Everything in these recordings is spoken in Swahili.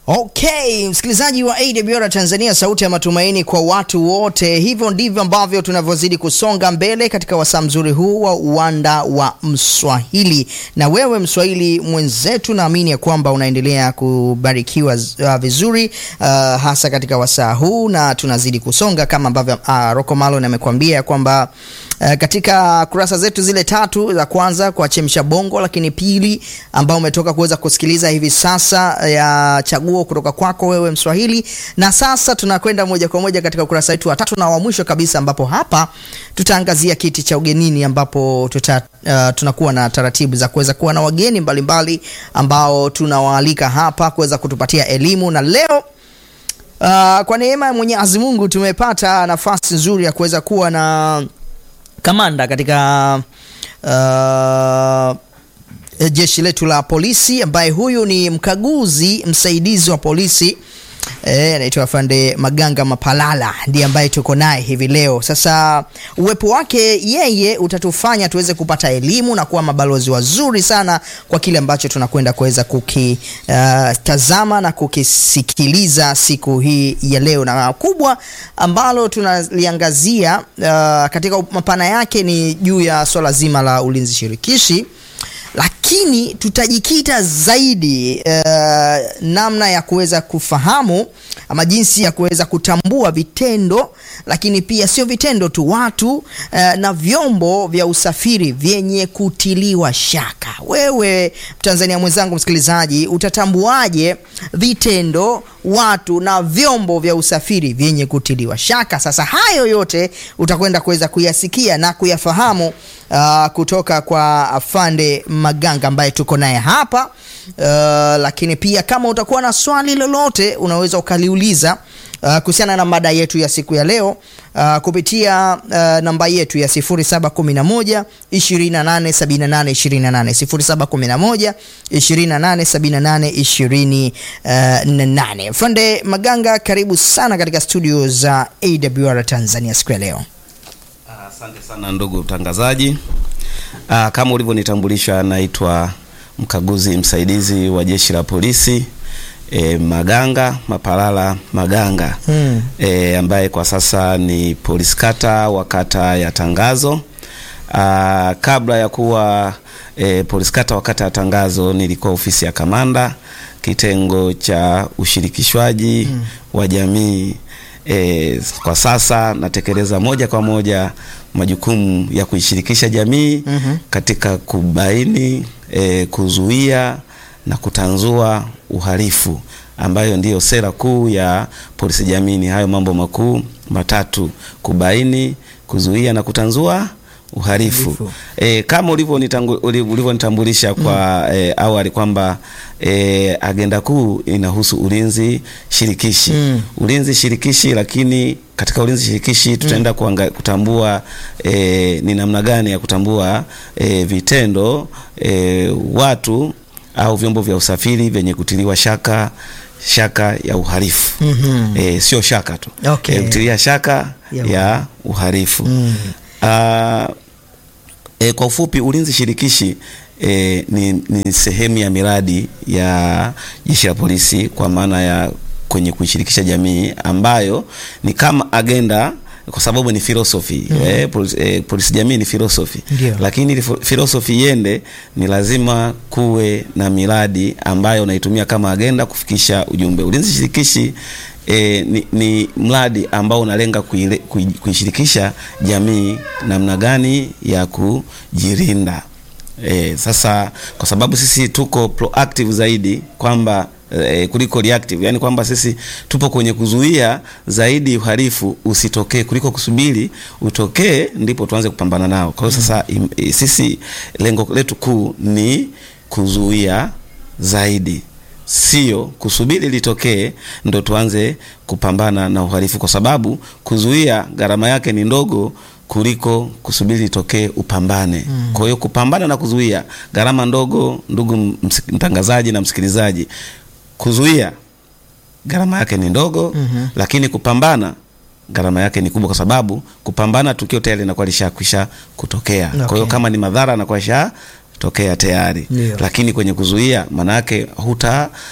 Okay, msikilizaji wa AWR Tanzania, sauti ya matumaini kwa watu wote. Hivyo ndivyo ambavyo tunavyozidi kusonga mbele katika wasaa mzuri huu wa uwanda wa Mswahili. Na wewe Mswahili mwenzetu, naamini ya kwamba unaendelea kubarikiwa uh, vizuri uh, hasa katika wasaa huu, na tunazidi kusonga kama ambavyo uh, Rocco Malon amekuambia kwamba Uh, katika kurasa zetu zile tatu za kwanza kwa chemsha bongo, lakini pili ambao umetoka kuweza kusikiliza hivi sasa ya chaguo kutoka kwako wewe Mswahili, na sasa tunakwenda moja kwa moja katika ukurasa wetu wa tatu na wa mwisho kabisa, ambapo hapa tutaangazia kiti cha ugenini, ambapo tuta, uh, tunakuwa na taratibu za kuweza kuwa na wageni mbalimbali mbali, ambao tunawaalika hapa kuweza kutupatia elimu na leo uh, kwa neema ya Mwenyezi Mungu tumepata nafasi nzuri ya kuweza kuwa na kamanda katika uh, jeshi letu la polisi ambaye huyu ni mkaguzi msaidizi wa polisi anaitwa e, Afande Maganga Mapalala ndiye ambaye tuko naye hivi leo. Sasa uwepo wake yeye utatufanya tuweze kupata elimu na kuwa mabalozi wazuri sana kwa kile ambacho tunakwenda kuweza kukitazama uh, na kukisikiliza siku hii ya leo, na kubwa ambalo tunaliangazia uh, katika mapana yake ni juu ya swala zima la ulinzi shirikishi lakini tutajikita zaidi uh, namna ya kuweza kufahamu ama jinsi ya kuweza kutambua vitendo, lakini pia sio vitendo tu, watu uh, na vyombo vya usafiri vyenye kutiliwa shaka. Wewe Mtanzania mwenzangu, msikilizaji, utatambuaje vitendo, watu na vyombo vya usafiri vyenye kutiliwa shaka? Sasa hayo yote utakwenda kuweza kuyasikia na kuyafahamu uh, kutoka kwa Afande Maganga ambaye tuko naye hapa uh, lakini pia kama utakuwa na swali lolote unaweza ukaliuliza uh, kuhusiana na mada yetu ya siku ya leo uh, kupitia uh, namba yetu ya 0711 2878 28 0711 2878 Afande Maganga, karibu sana katika studio za AWR Tanzania siku ya leo. Asante sana ndugu mtangazaji. Aa, kama ulivyonitambulisha naitwa mkaguzi msaidizi wa jeshi la polisi e, Maganga Mapalala Maganga hmm. E, ambaye kwa sasa ni polisi kata wa kata ya Tangazo. Aa, kabla ya kuwa e, polisi kata wa kata ya Tangazo nilikuwa ofisi ya kamanda kitengo cha ushirikishwaji hmm. wa jamii. E, kwa sasa natekeleza moja kwa moja majukumu ya kuishirikisha jamii mm -hmm. katika kubaini e, kuzuia na kutanzua uhalifu ambayo ndiyo sera kuu ya polisi jamii. Ni hayo mambo makuu matatu: kubaini, kuzuia na kutanzua uhalifu. E, kama ulivyonitambulisha kwa mm. e, awali kwamba e, agenda kuu inahusu ulinzi shirikishi mm. ulinzi shirikishi, lakini katika ulinzi shirikishi tutaenda mm. kutambua e, ni namna gani ya kutambua e, vitendo e, watu au vyombo vya usafiri vyenye kutiliwa shaka shaka ya uhalifu mm -hmm. E, sio shaka tu okay. E, kutilia shaka ya, ya uhalifu mm. Uh, e, kwa ufupi ulinzi shirikishi e, ni, ni sehemu ya miradi ya jeshi la polisi kwa maana ya kwenye kuishirikisha jamii ambayo ni kama agenda kwa sababu ni philosophy mm. eh, polisi, eh, polisi jamii ni philosophy Ndiyo. Lakini philosophy iende ni lazima kuwe na miradi ambayo unaitumia kama agenda kufikisha ujumbe. Ulinzi shirikishi E, ni, ni mradi ambao unalenga kuishirikisha jamii namna gani ya kujilinda. E, sasa kwa sababu sisi tuko proactive zaidi kwamba e, kuliko reactive, yani kwamba sisi tupo kwenye kuzuia zaidi uhalifu usitokee kuliko kusubiri utokee ndipo tuanze kupambana nao. Kwa hiyo sasa im, e, sisi lengo letu kuu ni kuzuia zaidi sio kusubiri litokee ndo tuanze kupambana na uhalifu, kwa sababu kuzuia gharama yake ni ndogo kuliko kusubiri litokee upambane. Mm. Kwa hiyo kupambana na kuzuia gharama ndogo, ndugu mtangazaji na msikilizaji, kuzuia gharama yake ni ndogo mm -hmm. Lakini kupambana gharama yake ni kubwa, kwa sababu kupambana tukio tayari linakuwa lishakwisha kutokea. Okay. Kwa hiyo kama ni madhara anakuwa isha tokea tayari. Ndio. Lakini kwenye kuzuia maana yake huta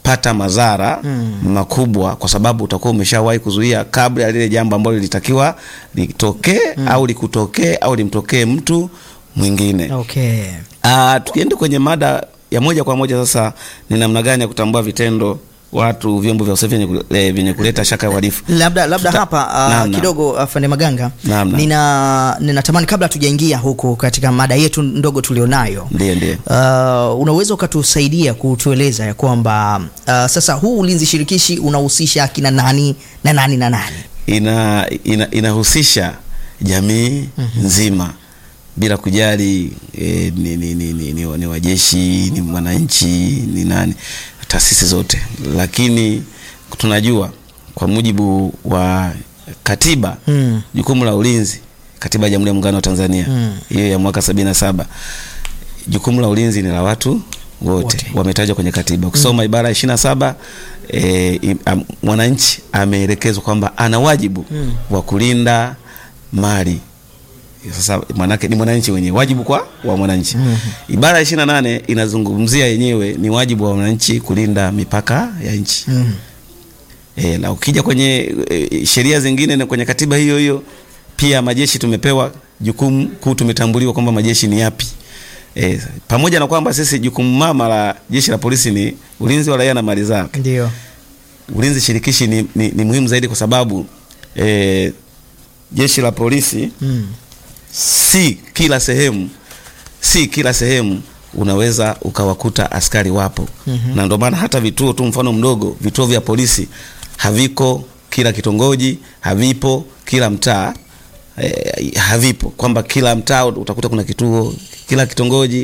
pata madhara makubwa, kwa sababu utakuwa umeshawahi kuzuia kabla ya lile jambo ambalo lilitakiwa litokee au likutokee au limtokee mtu mwingine. Okay. Ah, tukienda kwenye mada ya moja kwa moja sasa, ni namna gani ya kutambua vitendo watu vyombo vya usafiri vyenye kule- eh, vyenye kuleta shaka ya uhalifu. labda labda Tuta- hapa uh, Naam, naam. kidogo afande Maganga Naam, naam. nina ninatamani kabla tujaingia huku katika mada yetu ndogo tulionayo Ndiyo, ndiyo. Uh, unaweza ukatusaidia kutueleza ya kwamba uh, sasa huu ulinzi shirikishi unahusisha akina nani na nani na nani? ina, ina, inahusisha jamii nzima bila kujali eh, ni, ni, ni, ni, ni, ni wajeshi ni mwananchi ni nani, taasisi zote, lakini tunajua kwa mujibu wa katiba Mm. jukumu la ulinzi, katiba ya Jamhuri ya Muungano wa Tanzania Mm. hiyo ya mwaka sabini na saba jukumu la ulinzi ni la watu wote, Wote. wametajwa kwenye katiba. Ukisoma ibara ya ishirini na saba e, mwananchi ameelekezwa kwamba ana wajibu wa kulinda mali. Sasa manake ni mwananchi wenyewe, wajibu kwa wa mwananchi. Ibara ya ishirini na nane inazungumzia yenyewe ni wajibu wa wananchi kulinda mipaka ya nchi. Mm. E, na ukija kwenye e, sheria zingine na kwenye katiba hiyo hiyo pia majeshi tumepewa jukumu kuu, tumetambuliwa kwamba majeshi ni yapi. E, pamoja na kwamba sisi jukumu mama la jeshi la polisi ni ulinzi wa raia na mali zake. Ndio. Ulinzi shirikishi ni, ni, ni muhimu zaidi kwa sababu e, jeshi la polisi Mm. si kila sehemu, si kila sehemu unaweza ukawakuta askari wapo. Mhm. Na ndio maana hata vituo tu, mfano mdogo, vituo vya polisi haviko kila kitongoji, havipo kila mtaa eh, havipo kwamba kila mtaa utakuta kuna kituo kila kitongoji,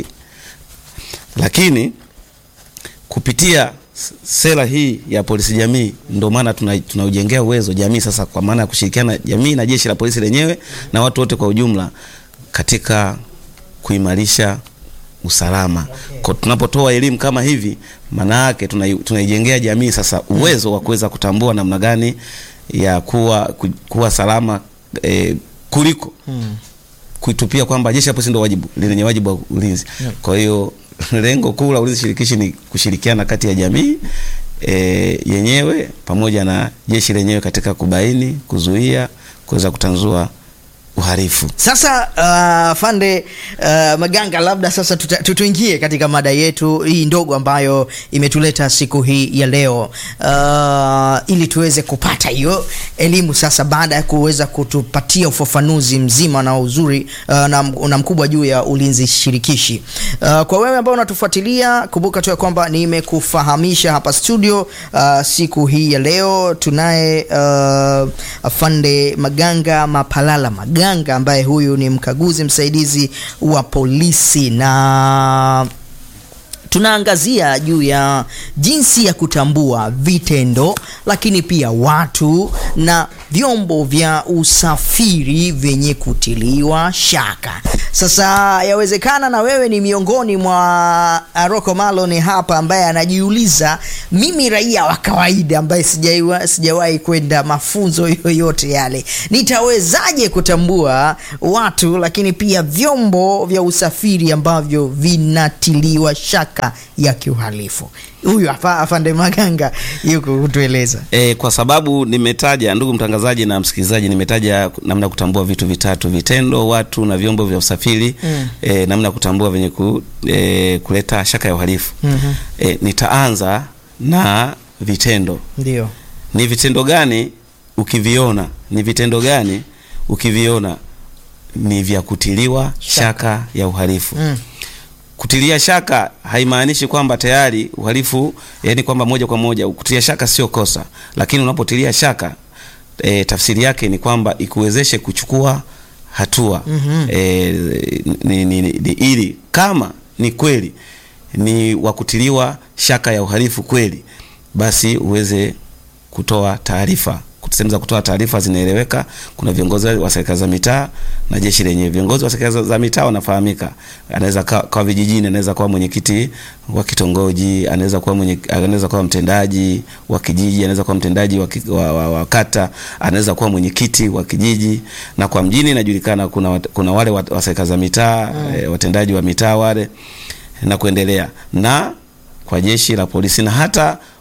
lakini kupitia s- sera hii ya polisi jamii, ndio maana tuna- tunaujengea uwezo jamii sasa, kwa maana ya kushirikiana jamii na jeshi la polisi lenyewe na watu wote kwa ujumla katika kuimarisha usalama. Kwa tunapotoa elimu kama hivi, maana yake tunai- tunaijengea jamii sasa uwezo wa kuweza kutambua namna gani ya kuwa ku- kuwa salama eh, kuliko Mm. kuitupia kwamba jeshi la polisi ndio wajibu lenye wajibu wa ulinzi. Yeah. Kwa hiyo lengo kuu la ulinzi shirikishi ni kushirikiana kati ya jamii e, yenyewe pamoja na jeshi lenyewe katika kubaini, kuzuia, kuweza kutanzua uhalifu. Sasa uh, Fande uh, Maganga, labda sasa tuta- tu- tuingie katika mada yetu hii ndogo ambayo imetuleta siku hii ya leo uh, ili tuweze kupata hiyo elimu sasa, baada ya kuweza kutupatia ufafanuzi mzima na uzuri uh, na, na mkubwa juu ya ulinzi shirikishi. Uh, kwa wewe ambao unatufuatilia, kumbuka tu ya kwamba nimekufahamisha hapa studio uh, siku hii ya leo tunaye uh, afande Maganga Mapalala Maganga ambaye huyu ni mkaguzi msaidizi wa polisi na tunaangazia juu ya jinsi ya kutambua vitendo lakini pia watu na vyombo vya usafiri vyenye kutiliwa shaka. Sasa yawezekana na wewe ni miongoni mwa Aroko Malon hapa ambaye anajiuliza, mimi raia wa kawaida ambaye sijaiwa- sijawahi kwenda mafunzo yoyote yale, nitawezaje kutambua watu lakini pia vyombo vya usafiri ambavyo vinatiliwa shaka ya kiuhalifu? Huyu hapa afande Maganga yuko kutueleza. E, kwa sababu nimetaja, ndugu mtangazaji na msikilizaji, nimetaja namna ya kutambua vitu vitatu: vitendo, watu na vyombo vya usafiri Mm. e, namna ya kutambua vyenye ku, e, kuleta shaka ya uhalifu. Mhm. E, nitaanza na vitendo. Ndio. Ni vitendo gani ukiviona, ni vitendo gani ukiviona ni vya kutiliwa shaka, ya uhalifu Mm. Kutilia shaka haimaanishi kwamba tayari uhalifu, yani kwamba moja kwa moja. Kutilia shaka sio kosa, lakini unapotilia shaka e, tafsiri yake ni kwamba ikuwezeshe kuchukua hatua Mhm. e, ni, ni, ni, ni, ili kama ni kweli ni wa kutiliwa shaka ya uhalifu kweli, basi uweze kutoa taarifa. Sehemu za kutoa taarifa zinaeleweka. Kuna viongozi wa serikali za mitaa na jeshi lenyewe. Viongozi wa serikali za- za mitaa wanafahamika, anaweza kwa, kwa vijijini, anaweza kuwa mwenyekiti wa kitongoji, anaweza kuwa mwenye, anaweza kuwa mtendaji wa kijiji, anaweza kuwa mtendaji wa, ki- wa, wa, wa kata, anaweza kuwa mwenyekiti wa kijiji. Na kwa mjini inajulikana kuna, wat- kuna wale wa, wa serikali za mitaa eh, watendaji wa mitaa wale na kuendelea na kwa jeshi la polisi na hata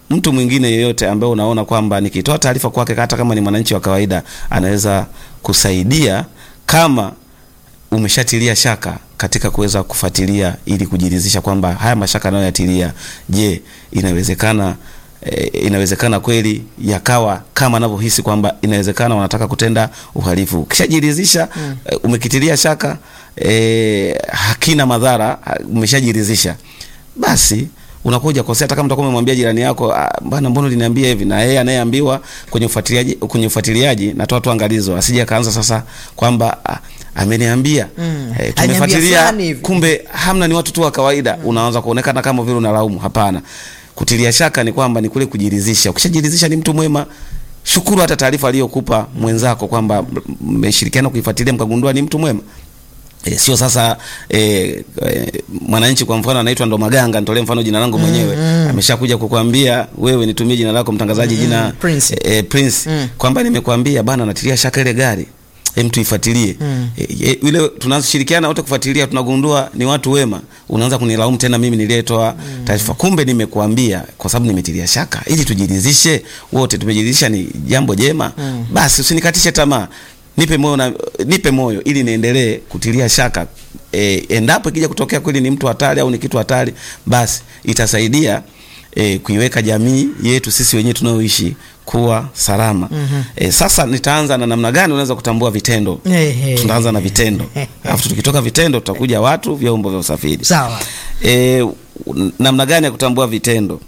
mtu mwingine yeyote ambaye unaona kwamba nikitoa taarifa kwake, hata kama ni mwananchi wa kawaida, anaweza kusaidia kama umeshatilia shaka katika kuweza kufuatilia ili kujiridhisha kwamba haya mashaka anayoyatilia, je, inawezekana e, inawezekana kweli yakawa kama anavyohisi kwamba inawezekana wanataka kutenda uhalifu. Ukishajiridhisha mm. e, umekitilia shaka e, hakina madhara, umeshajiridhisha basi unakuja kosea. Hata kama utakuwa umemwambia jirani yako bana, mbona uliniambia hivi, na yeye anayeambiwa kwenye ufuatiliaji, kwenye ufuatiliaji, natoa tu angalizo, asije akaanza sasa kwamba ameniambia Mm. eh, Aliniambia tumefuatilia fulani hivi. kumbe hamna, ni watu tu wa kawaida. Unaanza kuonekana kama vile unalaumu. Hapana, kutilia shaka ni kwamba ni kule kujiridhisha. Ukishajiridhisha ni mtu mwema, shukuru hata taarifa aliyokupa mwenzako kwamba mmeshirikiana kuifuatilia mkagundua ni mtu mwema. E, sio sasa e, e, mwananchi kwa mfano anaitwa ndo Maganga, nitolee mfano jina langu mwenyewe ameshakuja kukwambia wewe, nitumie jina lako mtangazaji, jina Prince. e, e, Prince Mm. kwamba nimekwambia bana, natilia shaka ile gari hem, tuifuatilie Mm. e, e, ile tunazoshirikiana wote kufuatilia, tunagundua ni watu wema, unaanza kunilaumu tena mimi niliyetoa taarifa. Kumbe nimekuambia kwa sababu nimetilia shaka, ili tujiridhishe wote, tumejiridhisha ni jambo jema. Basi usinikatishe tamaa, nipe moyo na nipe moyo ili niendelee kutilia shaka. E, endapo ikija kutokea kweli ni mtu hatari au ni kitu hatari, basi itasaidia e, kuiweka jamii yetu sisi wenyewe tunaoishi kuwa salama. E, sasa nitaanza na namna gani unaweza kutambua vitendo. Ehe. Tunaanza na vitendo, alafu tukitoka vitendo tutakuja watu, vyombo vya usafiri. Sawa. E, namna gani ya kutambua vitendo?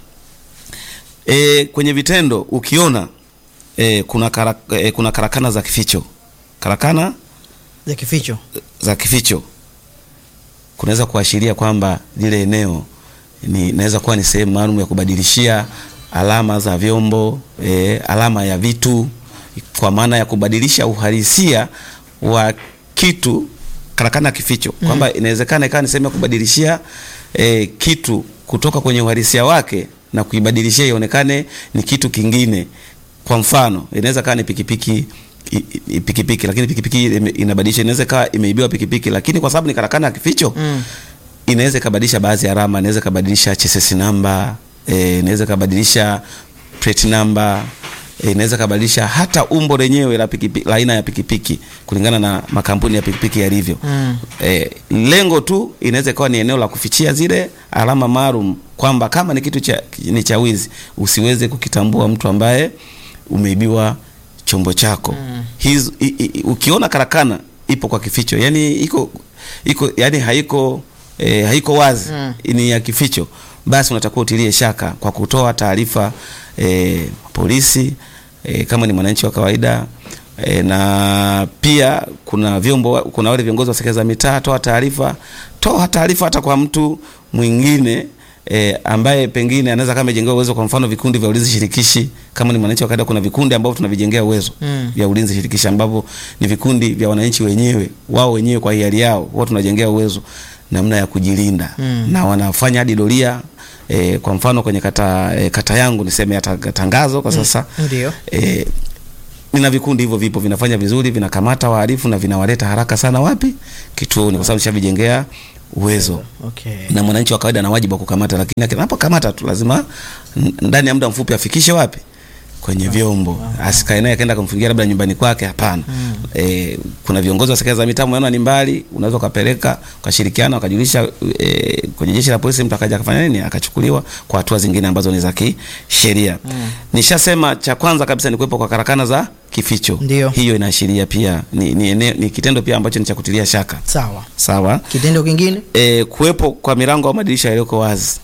E, kwenye vitendo ukiona e, kuna, kara, e, kuna karakana za kificho, karakana za kificho za kificho kunaweza kuashiria kwamba lile eneo ni naweza kuwa ni sehemu maalum ya kubadilishia alama za vyombo e, alama ya vitu, kwa maana ya kubadilisha uhalisia wa kitu. Karakana ya kificho kwamba inawezekana ikawa ni sehemu ya kubadilishia e, kitu kutoka kwenye uhalisia wake na kuibadilishia ionekane ni kitu kingine. Kwa mfano, inaweza kawa ni pikipiki i- i- pikipiki lakini pikipiki ime- inabadilisha, inaweza kawa imeibiwa pikipiki, lakini kwa sababu ni karakana ya kificho Mm. inaweza ikabadilisha baadhi ya alama, inaweza ikabadilisha chassis number, eh, inaweza ikabadilisha plate number, eh, inaweza ikabadilisha hata umbo lenyewe la pikipiki, la aina ya pikipiki kulingana na makampuni ya pikipiki yalivyo. Mm. Eh, lengo tu inaweza ikawa ni eneo la kufichia zile alama maalum, kwamba kama ni kitu cha, ni cha wizi usiweze kukitambua mtu ambaye umeibiwa chombo chako. Hizo, i, i, ukiona karakana ipo kwa kificho, yani iko iko yani haiko e, haiko wazi Mm. ni ya kificho, basi unatakiwa utilie shaka kwa kutoa taarifa e, polisi e, kama ni mwananchi wa kawaida e, na pia kuna vyombo, kuna wale viongozi wa serikali za mitaa, toa taarifa, toa taarifa hata kwa mtu mwingine E, ambaye pengine anaweza kama amejengewa uwezo, kwa mfano vikundi vya ulinzi shirikishi. Kama ni mwananchi wa kawaida, kuna vikundi ambavyo tunavijengea uwezo Mm. vya ulinzi shirikishi ambavyo ni vikundi vya wananchi wenyewe, wao wenyewe kwa hiari yao, huwa tunajengea uwezo namna ya kujilinda Mm. na wanafanya hadi doria e, kwa mfano kwenye kata, e, kata yangu niseme ya ta- tangazo kwa sasa Ndio. e, nina vikundi hivyo vipo vinafanya vizuri, vinakamata wahalifu na vinawaleta haraka sana wapi? Kituoni, kwa sababu nishavijengea uwezo Okay. na mwananchi wa kawaida ana wajibu wa kukamata, lakini anapokamata tu lazima n- ndani ya muda mfupi afikishe wapi? Kwenye vyombo, asikae naye akaenda kumfungia labda nyumbani kwake. Hapana. E, kuna viongozi wa serikali za mitaa, umeona ni mbali, unaweza ukapeleka ukashirikiana, ukajulisha e, kwenye jeshi la polisi, mtu akaja akafanya nini, akachukuliwa kwa hatua zingine ambazo ni za kisheria. Nishasema cha kwanza kabisa ni kuwepo kwa karakana za kificho. Ndio. Hiyo inaashiria pia ni, ni, eneo- ni kitendo pia ambacho ni cha kutilia shaka. Sawa. Sawa Kitendo kingine? e, kuwepo kwa milango au madirisha yaliyoko wazi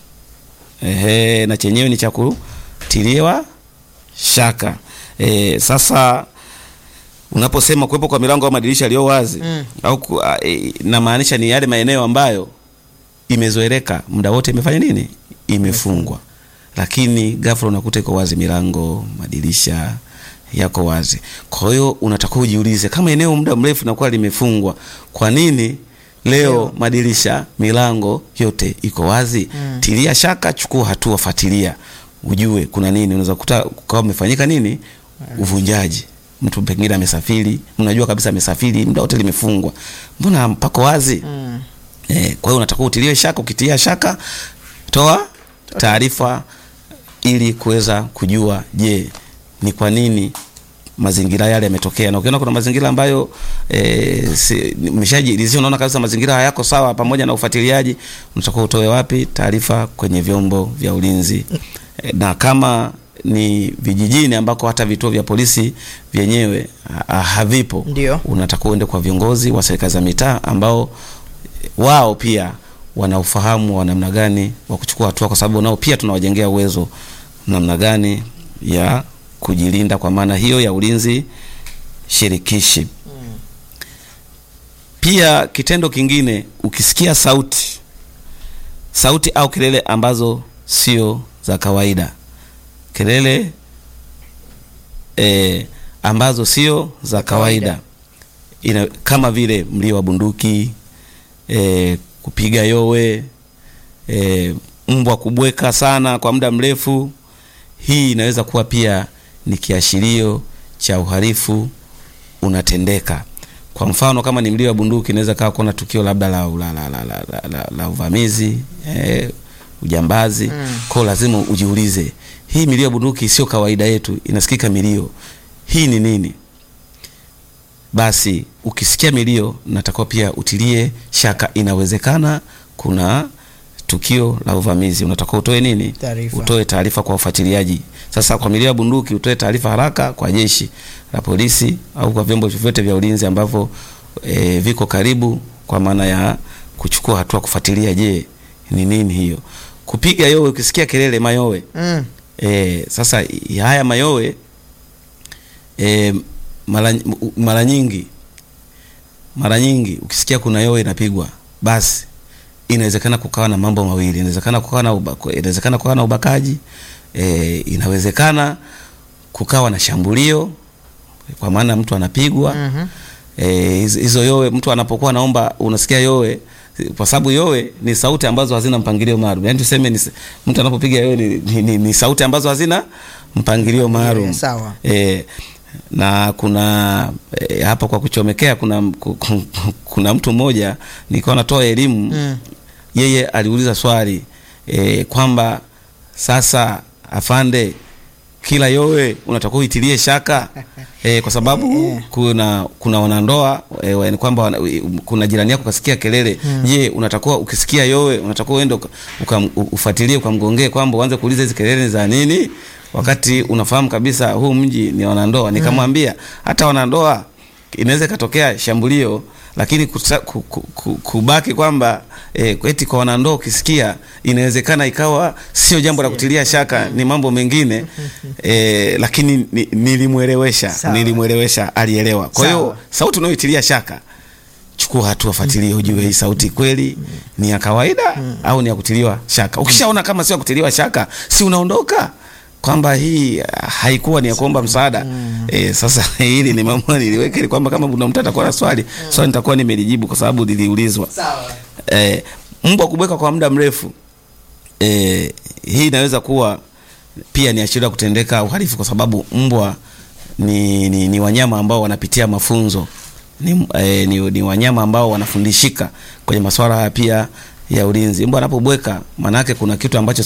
ehe, na chenyewe ni cha kutiliwa shaka e, sasa unaposema kuwepo kwa milango au madirisha yaliyo wazi Mm. au ku- a, e, namaanisha ni yale maeneo ambayo imezoeleka muda wote imefanya nini, imefungwa, lakini ghafla unakuta iko wazi, milango madirisha yako wazi. Kwa hiyo unatakiwa ujiulize, kama eneo muda mrefu linakuwa limefungwa, kwa nini leo Leo. madirisha milango yote iko wazi? Mm. Tilia shaka, chukua hatua, fuatilia ujue kuna nini. Unaweza kukuta kukawa umefanyika nini, uvunjaji mtu pengine amesafiri, mnajua kabisa amesafiri, muda wote limefungwa, mbona pako wazi? Mm. Eh, kwa hiyo unatakiwa utilie shaka. Ukitia shaka, toa taarifa ili kuweza kujua je, ni kwa nini mazingira yale yametokea. Na ukiona kuna mazingira ambayo e, si, umeshajiridhisha, unaona kabisa mazingira hayako sawa, pamoja na ufuatiliaji, unatakiwa utoe wapi taarifa kwenye vyombo vya ulinzi e, na kama ni vijijini ambako hata vituo vya polisi vyenyewe ha, havipo, Ndio. unatakiwa uende kwa viongozi wa serikali za mitaa ambao wao pia wana ufahamu wa namna gani wa kuchukua hatua, kwa sababu nao pia tunawajengea uwezo namna gani ya kujilinda, kwa maana hiyo ya ulinzi shirikishi. Pia kitendo kingine, ukisikia sauti sauti au kelele ambazo sio za kawaida, kelele e, ambazo sio za kawaida ina, kama vile mlio wa bunduki e, kupiga yowe e, mbwa kubweka sana kwa muda mrefu, hii inaweza kuwa pia ni kiashirio cha uhalifu unatendeka. Kwa mfano kama ni mlio wa bunduki, inaweza kawa kuna tukio labda la, la, la, la, la, la, la, la uvamizi eh, ujambazi Mm. kwao, lazima ujiulize, hii milio ya bunduki sio kawaida yetu, inasikika milio hii ni nini? Basi ukisikia milio, natakiwa pia utilie shaka, inawezekana kuna tukio la uvamizi, unatakiwa utoe nini? Taarifa. Utoe taarifa kwa ufuatiliaji. Sasa kwa milio ya bunduki, utoe taarifa haraka kwa jeshi la polisi au kwa vyombo vyovyote vya ulinzi ambavyo e, viko karibu, kwa maana ya kuchukua hatua kufuatilia, je, ni nini hiyo. Kupiga yowe, ukisikia kelele mayowe Mm. E, sasa i- haya mayowe e, mara mara nyingi mara nyingi ukisikia kuna yowe inapigwa, basi inawezekana kukawa na mambo mawili. Inawezekana kukawa na ubaka, inawezekana kukawa na ubakaji e, inawezekana kukawa na shambulio, kwa maana mtu anapigwa Mhm. Eh, hizo hizo yowe mtu anapokuwa naomba, unasikia yowe, kwa sababu yowe ni sauti ambazo hazina mpangilio maalum. Yaani tuseme ni, mtu anapopiga yowe ni, ni, ni, ni sauti ambazo hazina mpangilio maalum. Eh, sawa. Eh, na kuna eh, hapa kwa kuchomekea kuna ku- ku- kuna mtu mmoja nilikuwa natoa elimu Mm. yeye aliuliza swali eh, kwamba sasa afande kila yowe unatakiwa uitilie shaka eh, kwa sababu kuna kuna wanandoa eh, wa- ni kwamba wana, kuna jirani yako kasikia kelele je, unatakiwa ukisikia yowe unatakiwa uende uka- uka- ufuatilie ukamgongee kwamba uanze kuuliza hizi kelele ni za nini, wakati unafahamu kabisa huu mji ni wanandoa. Nikamwambia hata wanandoa inaweza ikatokea shambulio lakini kusa, ku, ku, ku, kubaki kwamba eh, eti kwa wanandoa ukisikia inawezekana ikawa sio jambo la kutilia shaka, ni mambo mengine eh, lakini ni, nilimwelewesha Sawa. nilimwelewesha, alielewa. Kwa hiyo Sawa. sauti unayoitilia shaka, chukua hatua, fuatilie, ujue hii sauti kweli ni ya kawaida au ni ya kutiliwa shaka. Ukishaona kama sio ya kutiliwa shaka, si unaondoka kwamba hii ah, haikuwa ni ya kuomba msaada eh. Sasa hili ni mambo niliweka ili kwamba kama kuna mtu atakuwa na swali swali nitakuwa nimelijibu kwa sababu liliulizwa. Sawa. Eh, mbwa kubweka kwa muda mrefu eh, hii inaweza kuwa pia ni ashiria kutendeka uhalifu kwa sababu mbwa ni, ni, ni wanyama ambao wanapitia mafunzo ni, eh, ni, ni wanyama ambao wanafundishika kwenye masuala haya pia ya ulinzi. Mbwa anapobweka maana yake kuna kitu ambacho